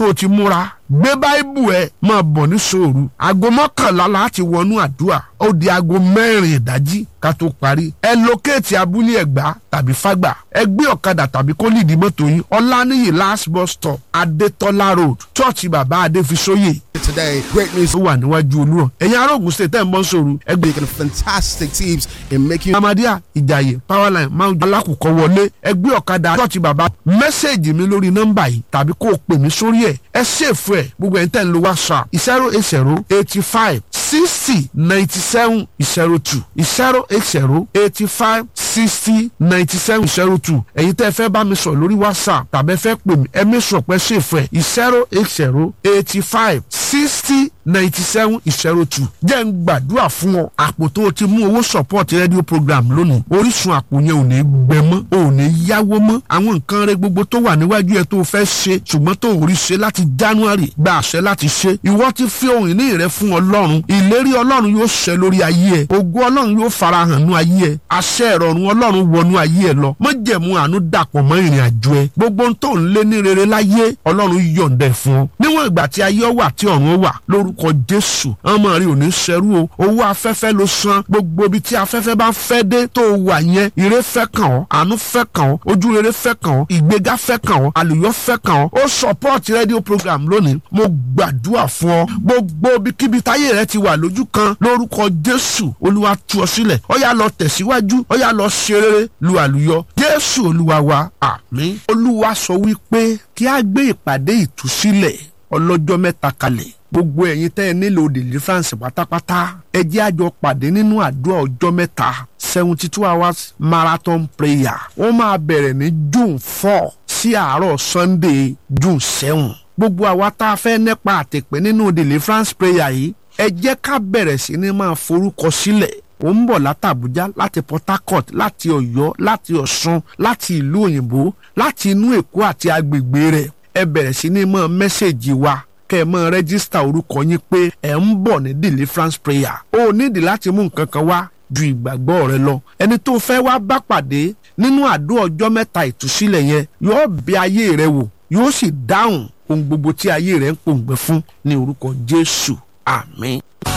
so o ti múra gbé báíbù ẹ máa bọ̀ ní sòòru aago mọ́kànlá láti wọnú àdúrà ó di aago mẹ́rin ìdájí ká tó parí ẹ lókèétì abúlé ẹ̀gbá tàbí fágbà ẹ gbé ọ̀kadà tàbí kó lìdí mọ́tò yín ọláníyì last bus stop adétọ́lá road chọ́ọ̀chì bàbá adéfisóyè Today, great news. ó wà níwájú olúrọ̀ ẹ̀yin ará Ògùn state ẹ̀ ń bọ́ sòòru ẹ gbé Making fantastic teams in making amadia ìjàyè powerline máa ń alákùkọ wọlé ẹgbẹ́ ọ̀kadà chọ́ọ̀chì bàbá mẹ́sẹ̀gì mi lórí nọ́mbà yìí tàbí kó o pè mí sórí ẹ̀ ẹ ṣèfù ẹ̀ gbogbo ẹ̀ ń tẹ̀ ń lo whatsapp zero eight zero eighty five sixty ninety seven zero two zero eight zero eighty five sixty ninety seven zero two ẹ̀yin tẹ́ ẹ fẹ́ bá mi sọ lórí whatsapp tàbí ẹ fẹ́ pè mí ẹ mi sọ pé ṣèfù ẹ̀ zero eight zero eighty five sixty ninety seven zero two jẹ́ ń gbàdúrà fún ọ àpò tó o ti mú owó support radio program lónìí orísun àpò yẹn ò ní gbẹ mọ́ ò ní yáwó mọ́ àwọn nǹkan rẹ gbogbo tó wà níwájú ẹ tó o fẹ́ ṣe ṣùgbọ́n tó ò rí ṣe láti january gba àṣẹ láti ṣe ìwọ ti fi ohun ìní rẹ fún ọlọ́run ìlérí ọlọ́run yóò ṣẹ lórí ayé ẹ ògo ọlọ́run yóò farahàn nú ayé ẹ àṣẹ ìrọ̀rùn ọlọ́run wọnú ayé ẹ lọ májẹ̀mú àánú dàpọ̀ mọ́ ìrìn àjò ẹ gbogbo ohun tó ń lé ní rere láyé ọlọ́run yọ̀ǹda ẹ̀ fún ọ níwọ̀n ìgbà tí ayé ọ wà tí ọ̀run ó wà lórúkọ jésù ọmọ rẹ ò ní ṣẹrú o owó afẹ́fẹ́ ló san gbogbo ibi tí afẹ́fẹ́ bá fẹ́ dé tó wà yẹn ire fẹ́ kàn ọ́ àánú fẹ́ kàn ọ́ ojú rere fẹ́ kàn ọ́ ìgbéga fẹ́ kàn ọ́ àlùyọ fẹ́ kàn ọ́ ó support radio program lónìí mo gbàdúrà fún ọ gbogbo ibikíbi táyé rẹ ti wà lójú kan lórúkọ jésù olúwa tú ọ sílẹ̀ ó yá lọ tẹ̀síwájú ó yá lọ ṣe rere lu àlùyọ jésù olúwa wa àmín olúwa sọ wípé kí a gbé ìpàdé ìtúsílẹ̀ ọlọ́jọ́ mẹ́ta kalẹ̀ gbogbo ẹ̀yin tẹ́ ẹ nílò deliverance pátápátá ẹ jẹ́ àjọ pàdé nínú àdúrà ọjọ́ mẹ́ta seventy two hours marathon prayer wọ́n máa bẹ̀rẹ̀ ní june four sí àárọ̀ sunday june seven gbogbo àwa tá a fẹ́ nípa àtẹ̀pẹ́ nínú deliverance prayer yìí ẹ jẹ́ ká bẹ̀rẹ̀ sí ní máa forúkọ sílẹ̀ ó ń bọ̀ látàbújá láti port harcourt láti ọ̀yọ́ láti ọ̀ṣun láti ìlú òyìnbó láti inú èkó àti agbègbè rẹ̀ ẹ bẹ̀rẹ̀ sí ní máa mẹ́sẹ̀gì wa kẹ́ ẹ máa rẹ́gísítà orúkọ yín pé ẹ̀ ń bọ̀ ní deliverance prayer ó nídìí láti mú nǹkan kan wá ju ìgbàgbọ́ rẹ lọ ẹni tó fẹ́ wá bá pàdé nínú àdó ọjọ́ mẹ́ta ìtúsílẹ̀ yẹn yóò bí ayé rẹ wò yóò sì dáhùn ohun gbogbo tí ayé rẹ ń pòǹgbẹ fún ní orúkọ jésù àmín.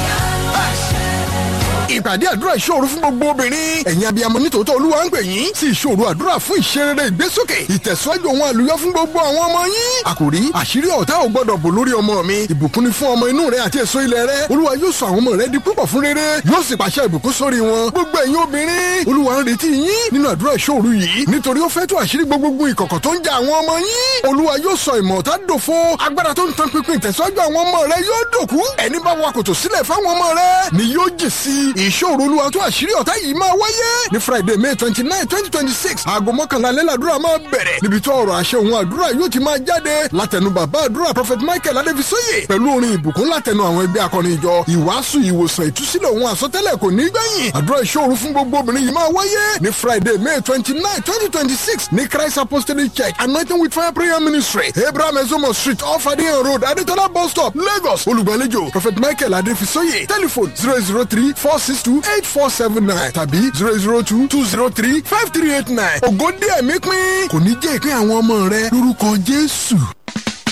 ìpàdé àdúrà ìṣòro fún gbogbo obìnrin ẹ̀yin abiyamọ nítòótọ́ olúwa ń pè yín sí ìṣòro àdúrà fún ìṣerere ìgbésókè ìtẹ̀síwájú ohun àlùyọ fún gbogbo àwọn ọmọ yín àkòrí àṣírí ọ̀tá ò gbọ́dọ̀ bò lórí ọmọ mi ìbùkún ni fún ọmọ inú rẹ àti èso ilẹ̀ rẹ olúwa yóò sọ àwọn ọmọ rẹ di púpọ̀ fún rere yóò sì pàṣẹ ìbùkún sórí wọn gbogbo ẹ̀yin obìnrin olúwa ń retí yín nínú àdúrà ìṣòro yìí nítorí ó fẹ́ tó àṣírí gbogbo ìkọ̀kọ̀ tó ń ja àwọn ọmọ yín olúwa yóò sọ ìmọ̀ ọ̀tá dòfo agbára tó ń tan pinpin ìtẹ̀síwájú àwọn ọmọ rẹ yóò dòkú ẹni bá wa kòtò sílẹ̀ fáwọn ọmọ rẹ ni yóò jì sí ìṣòro olúwa tó àṣírí ọ̀tá yìí máa wáyé ní friday may twenty nine twenty twenty six aago mọ́kànlá lẹ́làdúrà máa bẹ̀rẹ̀ níbi tó ọ̀rọ̀ àṣẹ òun àdúrà yóò ti máa jáde látẹnu bàbá àdúrà prophet michael adébísóyè pẹ̀lú orin ìbùkún látẹnu àwọn ẹgbẹ́ akọrin ìjọ ìwàásù ìwòsàn ìtúsílẹ̀ òun àsọtẹ́lẹ̀ kò ní gbẹ̀yìn àdúrà ìṣòro fún gbogbo obìnrin yìí máa wáyé ní friday may twenty nine twenty twenty six ní christ apostolic church anointing with fire prayer ministry abraham ezomo street off adeyan road adetola bus stop lagos olùgbàlejò prophet michael adébísóyè telephone zero zero three four six two eight four seven nine tàbí zero zero two two zero three five three eight nine ògo díẹ̀ mi pín kò ní jẹ́ ìpín àwọn ọmọ rẹ lórúkọ jésù.